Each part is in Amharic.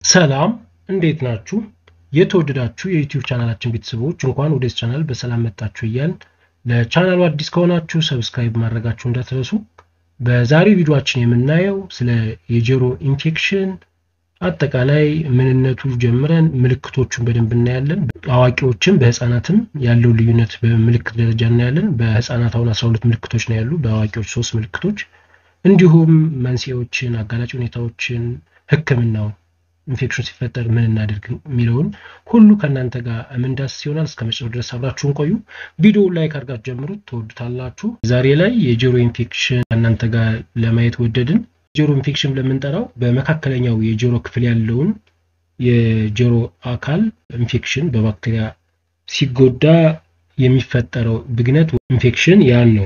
ሰላም እንዴት ናችሁ? የተወደዳችሁ የዩቲዩብ ቻናላችን ቤተሰቦች እንኳን ወደዚህ ቻናል በሰላም መጣችሁ እያልን ለቻናሉ አዲስ ከሆናችሁ ሰብስክራይብ ማድረጋችሁ እንዳትረሱ። በዛሬው ቪዲዮአችን የምናየው ስለ የጆሮ ኢንፌክሽን አጠቃላይ ምንነቱ ጀምረን ምልክቶቹን በደንብ እናያለን። አዋቂዎችም በህፃናትም ያለው ልዩነት በምልክት ደረጃ እናያለን። በህፃናት አሁን 12 ምልክቶች ነው ያሉ፣ በአዋቂዎች ሶስት ምልክቶች እንዲሁም መንስኤዎችን፣ አጋላጭ ሁኔታዎችን፣ ህክምናው ኢንፌክሽን ሲፈጠር ምን እናደርግ የሚለውን ሁሉ ከእናንተ ጋር የምንዳስስ ይሆናል። እስከ መጨረሻው ድረስ አብራችሁን ቆዩ። ቪዲዮ ላይክ አድርጋችሁ ጀምሩት፣ ትወዱታላችሁ። ዛሬ ላይ የጆሮ ኢንፌክሽን ከእናንተ ጋር ለማየት ወደድን። ጆሮ ኢንፌክሽን ለምንጠራው በመካከለኛው የጆሮ ክፍል ያለውን የጆሮ አካል ኢንፌክሽን በባክቴሪያ ሲጎዳ የሚፈጠረው ብግነት ኢንፌክሽን ያን ነው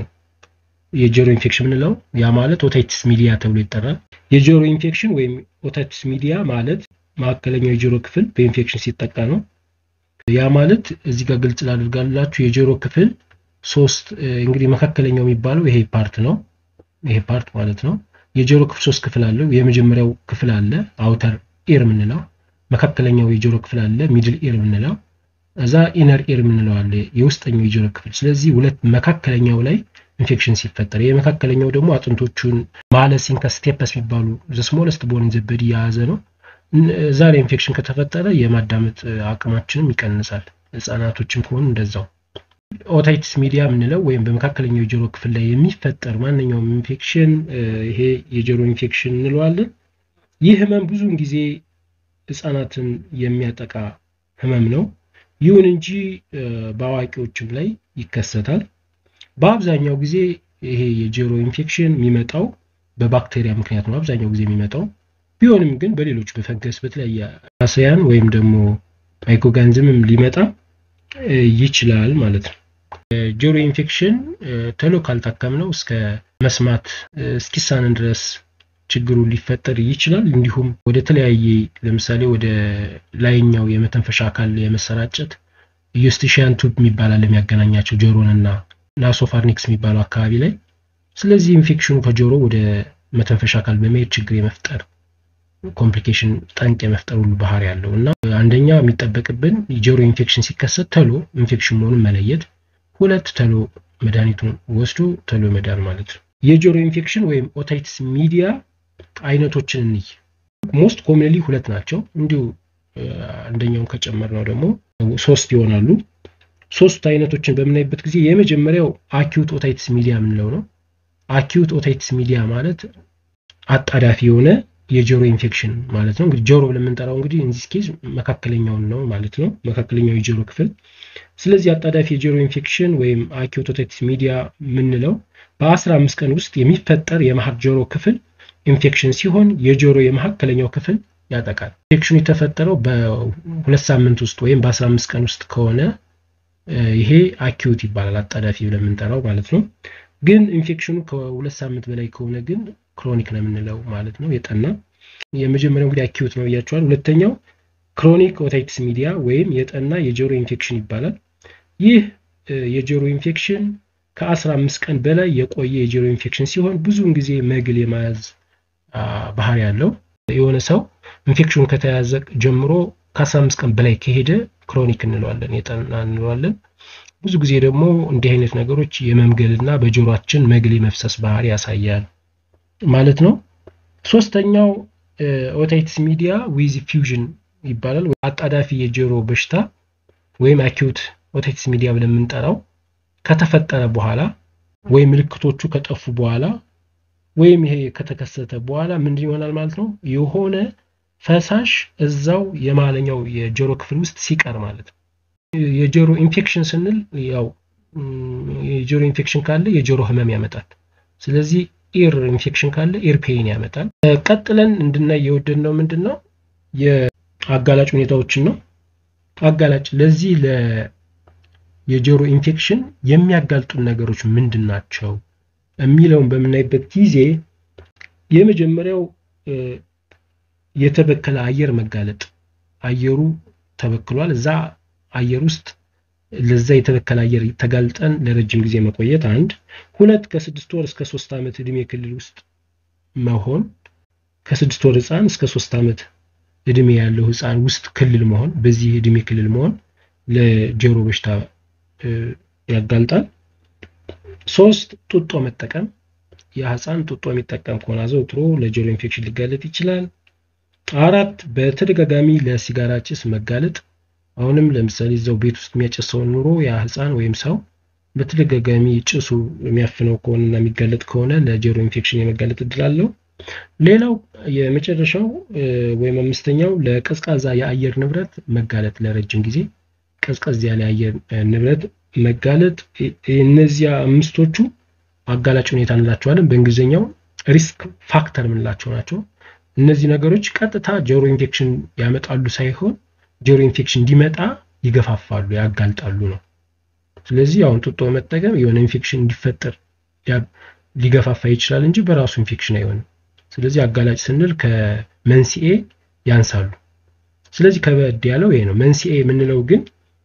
የጆሮ ኢንፌክሽን የምንለው። ያ ማለት ኦታይቲስ ሚዲያ ተብሎ ይጠራል። የጆሮ ኢንፌክሽን ወይም ኦታይቲስ ሚዲያ ማለት መካከለኛው የጆሮ ክፍል በኢንፌክሽን ሲጠቃ ነው። ያ ማለት እዚህ ጋር ግልጽ ላድርጋላችሁ የጆሮ ክፍል ሶስት እንግዲህ መካከለኛው የሚባለው ይሄ ፓርት ነው። ይሄ ፓርት ማለት ነው። የጆሮ ክፍል ሶስት ክፍል አለው። የመጀመሪያው ክፍል አለ አውተር ኢር የምንለው፣ መካከለኛው የጆሮ ክፍል አለ ሚድል ኢር የምንለው፣ እዛ ኢነር ኢር የምንለው አለ የውስጠኛው የጆሮ ክፍል። ስለዚህ ሁለት መካከለኛው ላይ ኢንፌክሽን ሲፈጠር ይህ መካከለኛው ደግሞ አጥንቶቹን ማለሲን ከስቴፐስ የሚባሉ ስሞለስት ቦን ዘበድ የያዘ ነው። እዛ ላይ ኢንፌክሽን ከተፈጠረ የማዳመጥ አቅማችንም ይቀንሳል። ህጻናቶችም ከሆኑ እንደዛው። ኦታይቲስ ሚዲያ የምንለው ወይም በመካከለኛው የጆሮ ክፍል ላይ የሚፈጠር ማንኛውም ኢንፌክሽን ይሄ የጆሮ ኢንፌክሽን እንለዋለን። ይህ ህመም ብዙውን ጊዜ ህጻናትን የሚያጠቃ ህመም ነው። ይሁን እንጂ በአዋቂዎችም ላይ ይከሰታል። በአብዛኛው ጊዜ ይሄ የጆሮ ኢንፌክሽን የሚመጣው በባክቴሪያ ምክንያት ነው አብዛኛው ጊዜ የሚመጣው። ቢሆንም ግን በሌሎች በፈንገስ በተለያየ አሰያን ወይም ደግሞ ማይክሮኦርጋኒዝምም ሊመጣ ይችላል ማለት ነው። ጆሮ ኢንፌክሽን ቶሎ ካልታከምነው እስከ መስማት እስኪሳንን ድረስ ችግሩ ሊፈጠር ይችላል። እንዲሁም ወደ ተለያየ ለምሳሌ ወደ ላይኛው የመተንፈሻ አካል የመሰራጨት ዩስቲሺያን ቱብ የሚባላል የሚያገናኛቸው ጆሮንና ናሶፋርኒክስ የሚባለው አካባቢ ላይ። ስለዚህ ኢንፌክሽኑ ከጆሮ ወደ መተንፈሻ አካል በመሄድ ችግር የመፍጠር ኮምፕሊኬሽን ጠንቅ የመፍጠር ሁሉ ባህሪ ያለው እና አንደኛ የሚጠበቅብን የጆሮ ኢንፌክሽን ሲከሰት ተሎ ኢንፌክሽን መሆኑን መለየት፣ ሁለት ተሎ መድኃኒቱን ወስዶ ተሎ መዳን ማለት ነው። የጆሮ ኢንፌክሽን ወይም ኦታይቲስ ሚዲያ አይነቶችን እንይ። ሞስት ኮሚንሊ ሁለት ናቸው። እንዲሁ አንደኛውን ከጨመር ነው ደግሞ ሶስት ይሆናሉ። ሶስት አይነቶችን በምናይበት ጊዜ የመጀመሪያው አኪዩት ኦታይቲስ ሚዲያ የምንለው ነው። አኪዩት ኦታይቲስ ሚዲያ ማለት አጣዳፊ የሆነ የጆሮ ኢንፌክሽን ማለት ነው። እንግዲህ ጆሮ ለምንጠራው እንግዲህ ኢንዚስ ኬዝ መካከለኛውን ነው ማለት ነው፣ መካከለኛው የጆሮ ክፍል። ስለዚህ አጣዳፊ የጆሮ ኢንፌክሽን ወይም አኪዩት ኦታይቲስ ሚዲያ የምንለው በአስራ አምስት ቀን ውስጥ የሚፈጠር የመሀል ጆሮ ክፍል ኢንፌክሽን ሲሆን የጆሮ የመካከለኛው ክፍል ያጠቃል። ኢንፌክሽኑ የተፈጠረው በሁለት ሳምንት ውስጥ ወይም በአስራ አምስት ቀን ውስጥ ከሆነ ይሄ አኪዩት ይባላል፣ አጣዳፊ ብለን የምንጠራው ማለት ነው። ግን ኢንፌክሽኑ ከሁለት ሳምንት በላይ ከሆነ ግን ክሮኒክ ነው የምንለው ማለት ነው፣ የጠና የመጀመሪያው እንግዲህ አኪዩት ነው ብያቸዋል። ሁለተኛው ክሮኒክ ኦታይቲስ ሚዲያ ወይም የጠና የጆሮ ኢንፌክሽን ይባላል። ይህ የጆሮ ኢንፌክሽን ከአስራ አምስት ቀን በላይ የቆየ የጆሮ ኢንፌክሽን ሲሆን ብዙውን ጊዜ መግል የመያዝ ባህሪ ያለው የሆነ ሰው ኢንፌክሽኑ ከተያዘ ጀምሮ ከአስራ አምስት ቀን በላይ ከሄደ ክሮኒክ እንለዋለን፣ የጠና እንለዋለን። ብዙ ጊዜ ደግሞ እንዲህ አይነት ነገሮች የመምገልና በጆሮአችን መግል የመፍሰስ ባህሪ ያሳያል ማለት ነው። ሶስተኛው ኦታይቲስ ሚዲያ ዊዝ ፊውዥን ይባላል። አጣዳፊ የጆሮ በሽታ ወይም አኪዩት ኦታይቲስ ሚዲያ ብለን የምንጠራው ከተፈጠረ በኋላ ወይም ምልክቶቹ ከጠፉ በኋላ ወይም ይሄ ከተከሰተ በኋላ ምንድን ይሆናል ማለት ነው የሆነ ፈሳሽ እዛው የማለኛው የጆሮ ክፍል ውስጥ ሲቀር ማለት ነው። የጆሮ ኢንፌክሽን ስንል ያው የጆሮ ኢንፌክሽን ካለ የጆሮ ህመም ያመጣል። ስለዚህ ኢር ኢንፌክሽን ካለ ኢር ፔይን ያመጣል። ቀጥለን እንድናይ የወደድነው ምንድን ነው የአጋላጭ ሁኔታዎችን ነው። አጋላጭ ለዚህ የጆሮ ኢንፌክሽን የሚያጋልጡን ነገሮች ምንድን ናቸው የሚለውን በምናይበት ጊዜ የመጀመሪያው የተበከለ አየር መጋለጥ፣ አየሩ ተበክሏል። እዛ አየር ውስጥ ለዛ የተበከለ አየር ተጋልጠን ለረጅም ጊዜ መቆየት አንድ። ሁለት ከስድስት ወር እስከ ሶስት ዓመት እድሜ ክልል ውስጥ መሆን ከስድስት ወር ህፃን እስከ ሶስት ዓመት እድሜ ያለው ህፃን ውስጥ ክልል መሆን በዚህ እድሜ ክልል መሆን ለጆሮ በሽታ ያጋልጣል። ሶስት ጡጦ መጠቀም ያ ህፃን ጡጦ የሚጠቀም ከሆነ አዘውትሮ ለጆሮ ኢንፌክሽን ሊጋለጥ ይችላል። አራት በተደጋጋሚ ለሲጋራ ጭስ መጋለጥ አሁንም ለምሳሌ እዛው ቤት ውስጥ የሚያጨሰውን ኑሮ ያ ህፃን ወይም ሰው በተደጋጋሚ ጭሱ የሚያፍነው ከሆነና የሚጋለጥ ከሆነ ለጆሮ ኢንፌክሽን የመጋለጥ እድል አለው። ሌላው የመጨረሻው ወይም አምስተኛው ለቀዝቃዛ የአየር ንብረት መጋለጥ ለረጅም ጊዜ ቀዝቀዝ ያለ የአየር ንብረት መጋለጥ እነዚያ አምስቶቹ አጋላጭ ሁኔታ እንላቸዋለን። በእንግሊዝኛው ሪስክ ፋክተር የምንላቸው ናቸው። እነዚህ ነገሮች ቀጥታ ጆሮ ኢንፌክሽን ያመጣሉ ሳይሆን ጆሮ ኢንፌክሽን እንዲመጣ ይገፋፋሉ፣ ያጋልጣሉ ነው። ስለዚህ አሁን ጡጦ መጠቀም የሆነ ኢንፌክሽን እንዲፈጠር ሊገፋፋ ይችላል እንጂ በራሱ ኢንፌክሽን አይሆንም። ስለዚህ አጋላጭ ስንል ከመንስኤ ያንሳሉ። ስለዚህ ከበድ ያለው ይሄ ነው። መንስኤ የምንለው ግን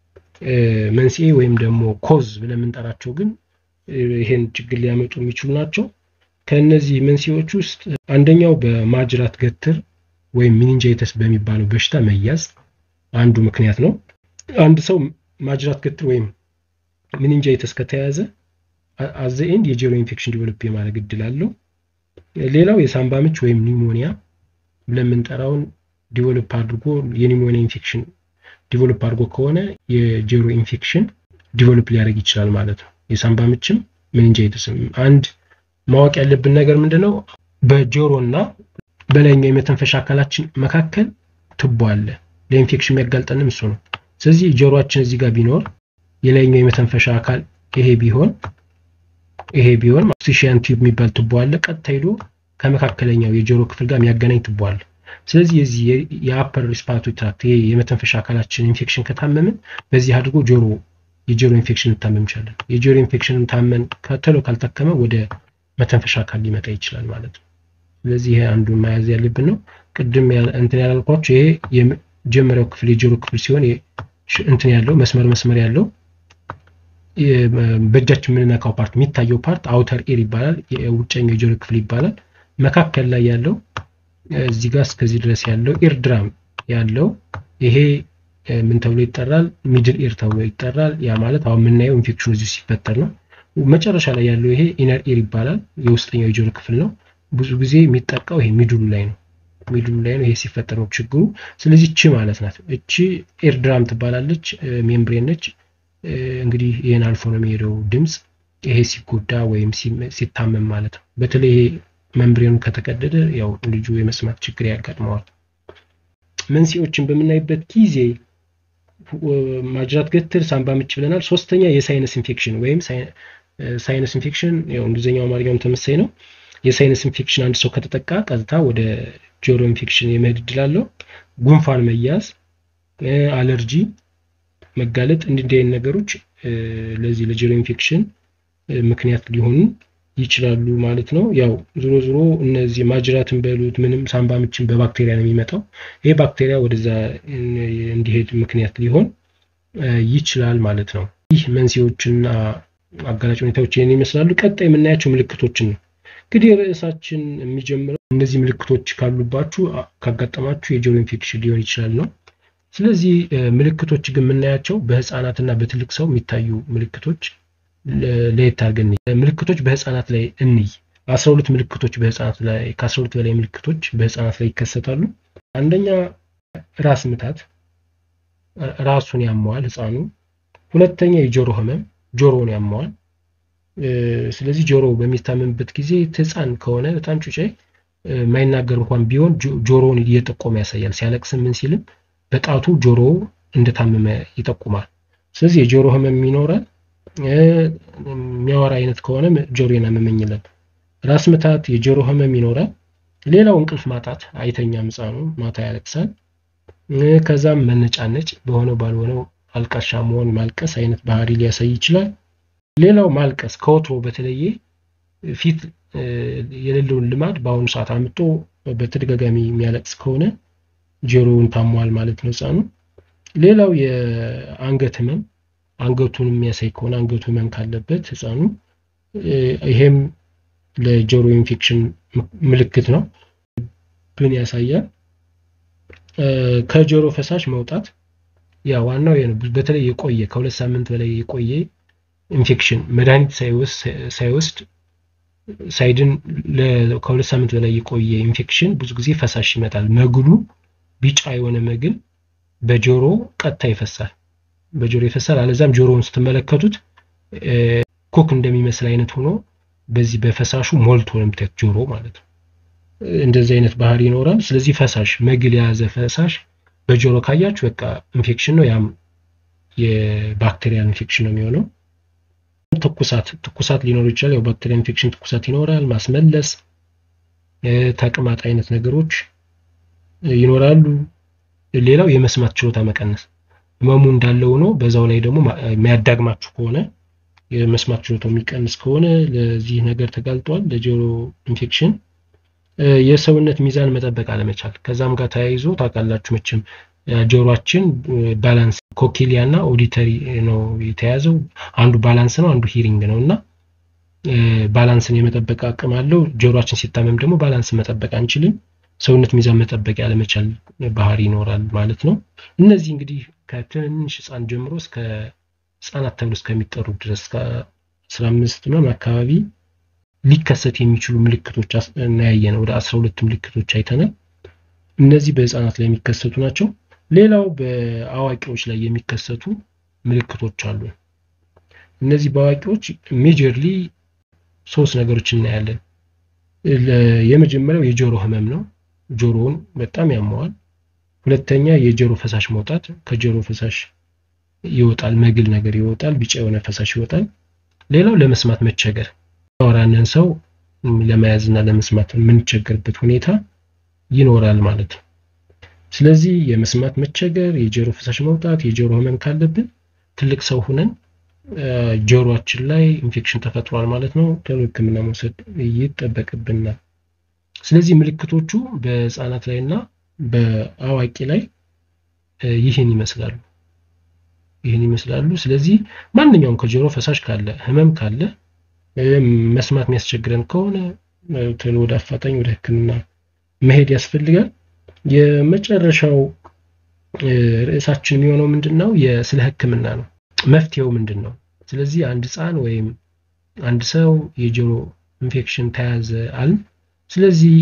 መንስኤ ወይም ደግሞ ኮዝ ብለን የምንጠራቸው ግን ይሄን ችግር ሊያመጡ የሚችሉ ናቸው። ከእነዚህ መንስኤዎች ውስጥ አንደኛው በማጅራት ገትር ወይም ሚኒንጃይተስ በሚባለው በሽታ መያዝ አንዱ ምክንያት ነው። አንድ ሰው ማጅራት ገትር ወይም ሚኒንጃይተስ ከተያዘ አዘ ኤንድ የጆሮ ኢንፌክሽን ዲቨሎፕ የማድረግ እድል አለው። ሌላው የሳምባ ምች ወይም ኒሞኒያ ብለን የምንጠራውን ዲቨሎፕ አድርጎ የኒሞኒያ ኢንፌክሽን ዲቨሎፕ አድርጎ ከሆነ የጆሮ ኢንፌክሽን ዲቨሎፕ ሊያደርግ ይችላል ማለት ነው። የሳምባ ምችም ሚኒንጃይተስም። አንድ ማወቅ ያለብን ነገር ምንድነው? በጆሮ እና በላይኛው የመተንፈሻ አካላችን መካከል ትቦ አለ። ለኢንፌክሽን የሚያጋልጠንም እሱ ነው። ስለዚህ ጆሮአችን እዚህ ጋር ቢኖር የላይኛው የመተንፈሻ አካል ይሄ ቢሆን ይሄ ቢሆን ኦክሲሽን ቲዩብ የሚባል ትቦ አለ። ቀጥታ ሄዶ ከመካከለኛው የጆሮ ክፍል ጋር የሚያገናኝ ትቦ አለ። ስለዚህ የዚህ የአፐር ሪስፓራቶሪ ትራክት ይሄ የመተንፈሻ አካላችን ኢንፌክሽን ከታመምን በዚህ አድርጎ ጆሮ የጆሮ ኢንፌክሽን ልታመም ይችላለን። የጆሮ ኢንፌክሽን ታመን ከተሎ ካልታከመ ወደ መተንፈሻ አካል ሊመጣ ይችላል ማለት ነው። ስለዚህ ይሄ አንዱን መያዝ ያለብን ነው። ቅድም እንትን ያላልኳቸው ይሄ የመጀመሪያው ክፍል የጆሮ ክፍል ሲሆን እንትን ያለው መስመር መስመር ያለው በእጃችን የምንነካው ፓርት የሚታየው ፓርት አውተር ኤር ይባላል። የውጨኛው የጆሮ ክፍል ይባላል። መካከል ላይ ያለው እዚህ ጋር እስከዚህ ድረስ ያለው ኤር ድራም ያለው ይሄ ምን ተብሎ ይጠራል? ሚድል ኤር ተብሎ ይጠራል። ያ ማለት አሁን የምናየው ኢንፌክሽኑ እዚሁ ሲፈጠር ነው። መጨረሻ ላይ ያለው ይሄ ኢነር ኤር ይባላል። የውስጠኛው የጆሮ ክፍል ነው። ብዙ ጊዜ የሚጠቃው ይሄ ሚድሉ ላይ ነው። ሚድሉ ላይ ነው። ይሄ ሲፈጠር ነው ችግሩ። ስለዚህ እቺ ማለት ናት። እቺ ኤር ድራም ትባላለች። ሜምብሬን ነች። እንግዲህ ይህን አልፎ ነው የሚሄደው ድምፅ። ይሄ ሲጎዳ ወይም ሲታመም ማለት ነው። በተለይ ይሄ መምብሬኑ ከተቀደደ ያው ልጁ የመስማት ችግር ያጋጥመዋል። መንስኤዎችን በምናይበት ጊዜ ማጅራት ገትር፣ ሳምባ ምች ብለናል። ሶስተኛ የሳይነስ ኢንፌክሽን ወይም ሳይነስ ኢንፌክሽን ያው እንግሊዝኛው አማርኛውም ተመሳይ ነው። የሳይነስ ኢንፌክሽን አንድ ሰው ከተጠቃ ቀጥታ ወደ ጆሮ ኢንፌክሽን የመሄድ እድል አለው። ጉንፋን መያዝ፣ አለርጂ መጋለጥ እንዲህ አይነት ነገሮች ለዚህ ለጆሮ ኢንፌክሽን ምክንያት ሊሆኑ ይችላሉ ማለት ነው። ያው ዞሮ ዞሮ እነዚህ ማጅራትን በሉት ምንም ሳምባ ምችን በባክቴሪያ ነው የሚመጣው። ይሄ ባክቴሪያ ወደዛ እንዲሄድ ምክንያት ሊሆን ይችላል ማለት ነው። ይህ መንስኤዎችና አጋላጭ ሁኔታዎች ይህን ይመስላሉ። ቀጣይ የምናያቸው ምልክቶችን ነው። እንግዲህ ርዕሳችን የሚጀምረው እነዚህ ምልክቶች ካሉባችሁ ካጋጠማችሁ የጆሮ ኢንፌክሽን ሊሆን ይችላል ነው። ስለዚህ ምልክቶች ግን የምናያቸው በህፃናትና በትልቅ ሰው የሚታዩ ምልክቶች ለየት አድርገን ምልክቶች በህፃናት ላይ እንይ። አስራ ሁለት ምልክቶች በህፃናት ላይ ከአስራ ሁለት በላይ ምልክቶች በህፃናት ላይ ይከሰታሉ። አንደኛ ራስ ምታት፣ ራሱን ያመዋል ህፃኑ። ሁለተኛ የጆሮ ህመም፣ ጆሮውን ያመዋል። ስለዚህ ጆሮ በሚታመምበት ጊዜ ህፃን ከሆነ በጣም ጩጬ የማይናገር እንኳን ቢሆን ጆሮውን እየጠቆመ ያሳያል። ሲያለቅስም ምን ሲልም በጣቱ ጆሮ እንደታመመ ይጠቁማል። ስለዚህ የጆሮ ህመም ይኖራል። የሚያወራ አይነት ከሆነ ጆሮዬን አመመኝ ይላል። ራስ ምታት፣ የጆሮ ህመም ይኖራል። ሌላው እንቅልፍ ማጣት፣ አይተኛም ህፃኑ ማታ ያለቅሳል። ከዛም መነጫነጭ፣ በሆነው ባልሆነው አልቃሻ መሆን፣ ማልቀስ አይነት ባህሪ ሊያሳይ ይችላል። ሌላው ማልቀስ ከወትሮ በተለየ ፊት የሌለውን ልማድ በአሁኑ ሰዓት አምጦ በተደጋጋሚ የሚያለቅስ ከሆነ ጆሮውን ታሟል ማለት ነው ህፃኑ። ሌላው የአንገት ህመም አንገቱን የሚያሳይ ከሆነ አንገቱ ህመም ካለበት ህፃኑ ይሄም ለጆሮ ኢንፌክሽን ምልክት ነው። ብን ያሳያል። ከጆሮ ፈሳሽ መውጣት ያ ዋናው በተለይ የቆየ ከሁለት ሳምንት በላይ የቆየ ኢንፌክሽን መድኃኒት ሳይወስድ ሳይድን ከሁለት ሳምንት በላይ የቆየ ኢንፌክሽን ብዙ ጊዜ ፈሳሽ ይመጣል። መግሉ ቢጫ የሆነ መግል በጆሮ ቀጥታ ይፈሳል፣ በጆሮ ይፈሳል። አለዛም ጆሮውን ስትመለከቱት ኮክ እንደሚመስል አይነት ሆኖ በዚህ በፈሳሹ ሞልቶ ነው የምታዩት ጆሮ ማለት ነው። እንደዚህ አይነት ባህሪ ይኖራል። ስለዚህ ፈሳሽ መግል የያዘ ፈሳሽ በጆሮ ካያችሁ በቃ ኢንፌክሽን ነው። ያም የባክቴሪያል ኢንፌክሽን ነው የሚሆነው። ትኩሳት ትኩሳት ሊኖር ይችላል። ያው ባክቴሪያ ኢንፌክሽን ትኩሳት ይኖራል። ማስመለስ፣ ተቅማጥ አይነት ነገሮች ይኖራሉ። ሌላው የመስማት ችሎታ መቀነስ ህመሙ እንዳለ ሆኖ በዛው ላይ ደግሞ የሚያዳግማችሁ ከሆነ የመስማት ችሎታው የሚቀንስ ከሆነ ለዚህ ነገር ተጋልጧል፣ ለጆሮ ኢንፌክሽን። የሰውነት ሚዛን መጠበቅ አለመቻል ከዛም ጋር ተያይዞ ታውቃላችሁ መቼም ጆሮአችን ባላንስ ኮኪሊያ እና ኦዲተሪ ነው የተያዘው። አንዱ ባላንስ ነው፣ አንዱ ሂሪንግ ነው እና ባላንስን የመጠበቅ አቅም አለው። ጆሮአችን ሲታመም ደግሞ ባላንስን መጠበቅ አንችልም። ሰውነት ሚዛን መጠበቅ ያለመቻል ባህሪ ይኖራል ማለት ነው። እነዚህ እንግዲህ ከትንሽ ህፃን ጀምሮ እስከ ህፃናት ተብሎ እስከሚጠሩ ድረስ ከአስራ አምስት ምናምን አካባቢ ሊከሰት የሚችሉ ምልክቶች እናያየን ወደ አስራ ሁለት ምልክቶች አይተናል። እነዚህ በህፃናት ላይ የሚከሰቱ ናቸው። ሌላው በአዋቂዎች ላይ የሚከሰቱ ምልክቶች አሉ። እነዚህ በአዋቂዎች ሜጀርሊ ሶስት ነገሮች እናያለን። የመጀመሪያው የጆሮ ህመም ነው። ጆሮውን በጣም ያመዋል። ሁለተኛ የጆሮ ፈሳሽ መውጣት፣ ከጆሮ ፈሳሽ ይወጣል፣ መግል ነገር ይወጣል፣ ቢጫ የሆነ ፈሳሽ ይወጣል። ሌላው ለመስማት መቸገር፣ ያወራንን ሰው ለመያዝና ለመስማት የምንቸገርበት ሁኔታ ይኖራል ማለት ነው። ስለዚህ የመስማት መቸገር፣ የጆሮ ፈሳሽ መውጣት፣ የጆሮ ህመም ካለብን ትልቅ ሰው ሁነን ጆሮአችን ላይ ኢንፌክሽን ተፈጥሯል ማለት ነው። ቶሎ ሕክምና መውሰድ ይጠበቅብናል። ስለዚህ ምልክቶቹ በህፃናት ላይ እና በአዋቂ ላይ ይህን ይመስላሉ ይህን ይመስላሉ። ስለዚህ ማንኛውም ከጆሮ ፈሳሽ ካለ ህመም ካለ መስማት የሚያስቸግረን ከሆነ ቶሎ ወደ አፋጣኝ ወደ ሕክምና መሄድ ያስፈልጋል። የመጨረሻው ርዕሳችን የሚሆነው ምንድን ነው? ስለ ህክምና ነው። መፍትሄው ምንድን ነው? ስለዚህ አንድ ህፃን ወይም አንድ ሰው የጆሮ ኢንፌክሽን ተያዘ አልን። ስለዚህ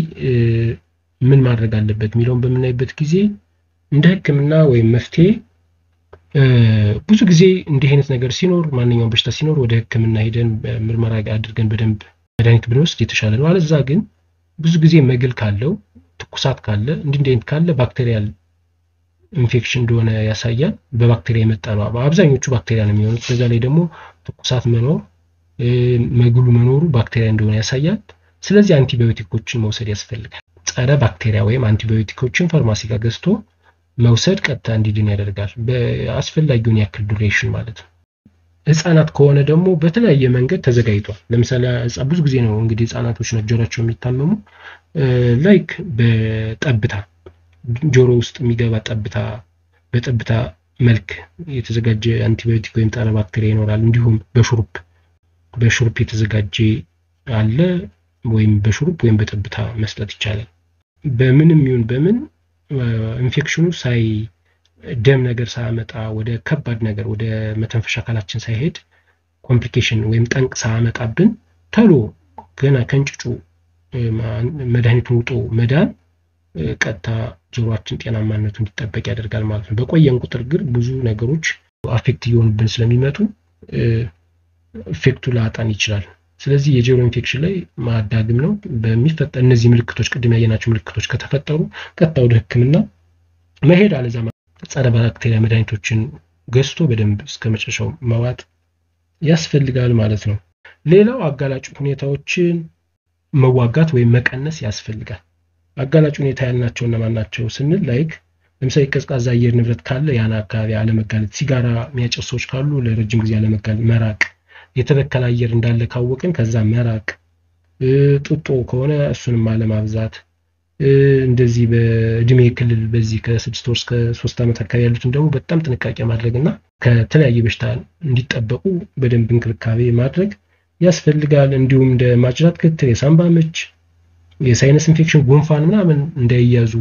ምን ማድረግ አለበት የሚለውን በምናይበት ጊዜ እንደ ህክምና ወይም መፍትሄ ብዙ ጊዜ እንዲህ አይነት ነገር ሲኖር ማንኛውም በሽታ ሲኖር ወደ ህክምና ሄደን ምርመራ አድርገን በደንብ መድኃኒት ብንወስድ የተሻለ ነው። አለዛ ግን ብዙ ጊዜ መግል ካለው ትኩሳት ካለ እንዲህ እንዲህ አይነት ካለ ባክቴሪያል ኢንፌክሽን እንደሆነ ያሳያል። በባክቴሪያ የመጣ ነው። አብዛኞቹ ባክቴሪያ ነው የሚሆኑት። በዛ ላይ ደግሞ ትኩሳት መኖር መግሉ መኖሩ ባክቴሪያ እንደሆነ ያሳያል። ስለዚህ አንቲባዮቲኮችን መውሰድ ያስፈልጋል። ጸረ ባክቴሪያ ወይም አንቲባዮቲኮችን ፋርማሲ ጋር ገዝቶ መውሰድ ቀጥታ እንዲድን ያደርጋል። በአስፈላጊውን ያክል ዱሬሽን ማለት ነው። ህጻናት ከሆነ ደግሞ በተለያየ መንገድ ተዘጋጅቷል። ለምሳሌ ብዙ ጊዜ ነው እንግዲህ ህጻናቶች ነው ጆሮቸው የሚታመሙ ላይክ በጠብታ ጆሮ ውስጥ የሚገባ ጠብታ በጠብታ መልክ የተዘጋጀ አንቲባዮቲክ ወይም ጸረ ባክቴሪያ ይኖራል። እንዲሁም በሹሩፕ በሹሩፕ የተዘጋጀ አለ ወይም በሹሩፕ ወይም በጠብታ መስጠት ይቻላል። በምንም ይሁን በምን ኢንፌክሽኑ ሳይ ደም ነገር ሳያመጣ ወደ ከባድ ነገር ወደ መተንፈሻ አካላችን ሳይሄድ ኮምፕሊኬሽን ወይም ጠንቅ ሳያመጣብን ተሎ ገና ከእንጭጩ መድኃኒቱን ውጦ መዳን ቀጥታ ጆሮአችን ጤናማነቱ እንዲጠበቅ ያደርጋል ማለት ነው። በቆየን ቁጥር ግን ብዙ ነገሮች አፌክት እየሆኑብን ስለሚመጡ ኢፌክቱ ላጣን ይችላል። ስለዚህ የጆሮ ኢንፌክሽን ላይ ማዳግም ነው በሚፈጠር እነዚህ ምልክቶች ቅድም ያየናቸው ምልክቶች ከተፈጠሩ ቀጥታ ወደ ሕክምና መሄድ አለዛ ጸረ ባክቴሪያ መድኃኒቶችን ገዝቶ በደንብ እስከ መጨረሻው መዋጥ ያስፈልጋል ማለት ነው። ሌላው አጋላጭ ሁኔታዎችን መዋጋት ወይም መቀነስ ያስፈልጋል። አጋላጭ ሁኔታ ያልናቸው እነማን ናቸው ስንል ላይክ ለምሳሌ ቀዝቃዛ አየር ንብረት ካለ ያን አካባቢ አለመጋለጥ፣ ሲጋራ የሚያጨሱ ሰዎች ካሉ ለረጅም ጊዜ አለመጋለጥ፣ መራቅ፣ የተበከለ አየር እንዳለ ካወቅን ከዛ መራቅ፣ ጥጦ ከሆነ እሱንም አለማብዛት፣ እንደዚህ በእድሜ ክልል በዚህ ከስድስት ወር እስከ ሶስት ዓመት አካባቢ ያሉትን ደግሞ በጣም ጥንቃቄ ማድረግ እና ከተለያየ በሽታ እንዲጠበቁ በደንብ እንክብካቤ ማድረግ ያስፈልጋል። እንዲሁም እንደ ማጅራት ክትር፣ የሳምባ ምች፣ የሳይነስ ኢንፌክሽን፣ ጉንፋን ምናምን እንዳይያዙ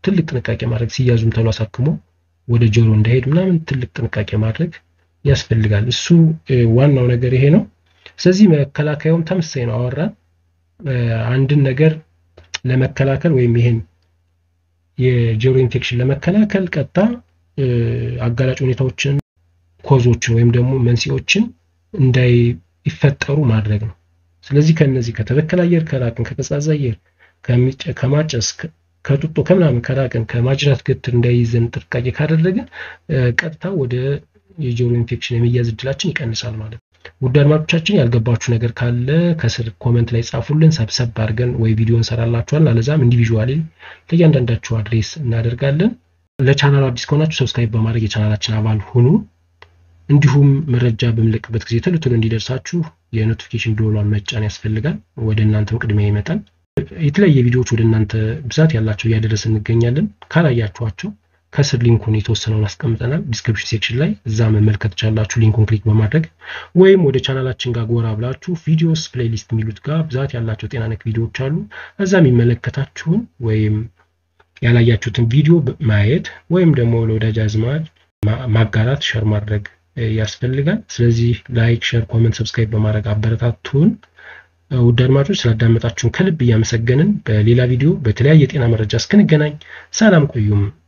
ትልቅ ጥንቃቄ ማድረግ ሲያዙም ተሎ አሳክሞ ወደ ጆሮ እንዳይሄድ ምናምን ትልቅ ጥንቃቄ ማድረግ ያስፈልጋል። እሱ ዋናው ነገር ይሄ ነው። ስለዚህ መከላከያውም ተመሳሳይ ነው። አወራን አንድን ነገር ለመከላከል ወይም ይሄን የጆሮ ኢንፌክሽን ለመከላከል ቀጥታ አጋላጭ ሁኔታዎችን ኮዞችን ወይም ደግሞ መንስኤዎችን እንዳይፈጠሩ ማድረግ ነው። ስለዚህ ከነዚህ ከተበከለ አየር ከራቅን፣ ከቀዝቃዛ አየር ከማጨስ፣ ከጡጦ ከምናምን ከራቅን፣ ከማጅራት ገትር እንዳይይዘን ጥንቃቄ ካደረግን ቀጥታ ወደ የጆሮ ኢንፌክሽን የመያዝ እድላችን ይቀንሳል ማለት ነው። ውድ አድማጮቻችን ያልገባችሁ ነገር ካለ ከስር ኮመንት ላይ ጻፉልን። ሰብሰብ አድርገን ወይ ቪዲዮ እንሰራላችኋል፣ አለዛም ኢንዲቪዥዋሊ ለእያንዳንዳችሁ አድሬስ እናደርጋለን። ለቻናሉ አዲስ ከሆናችሁ ሰብስክራይብ በማድረግ የቻናላችን አባል ሁኑ። እንዲሁም መረጃ በምለቅበት ጊዜ ቶሎ ቶሎ እንዲደርሳችሁ የኖቲፊኬሽን ደወሏን መጫን ያስፈልጋል። ወደ እናንተም ቅድሚያ ይመጣል። የተለያየ ቪዲዮዎች ወደ እናንተ ብዛት ያላቸው እያደረስ እንገኛለን። ካላያችኋቸው ከስር ሊንኩን የተወሰነውን አስቀምጠናል ዲስክሪፕሽን ሴክሽን ላይ እዛ መመልከት ትችላላችሁ። ሊንኩን ክሊክ በማድረግ ወይም ወደ ቻናላችን ጋር ጎራ ብላችሁ ቪዲዮስ ፕሌሊስት የሚሉት ጋር ብዛት ያላቸው ጤና ነክ ቪዲዮዎች አሉ። እዛ የሚመለከታችሁን ወይም ያላያችሁትን ቪዲዮ ማየት ወይም ደግሞ ለወዳጅ አዝማድ ማጋራት ሸር ማድረግ ያስፈልጋል። ስለዚህ ላይክ፣ ሸር፣ ኮመንት፣ ሰብስክራይብ በማድረግ አበረታቱን። ውድ አድማጮች ስላዳመጣችሁን ከልብ እያመሰገንን በሌላ ቪዲዮ በተለያየ የጤና መረጃ እስክንገናኝ ሰላም ቆዩም።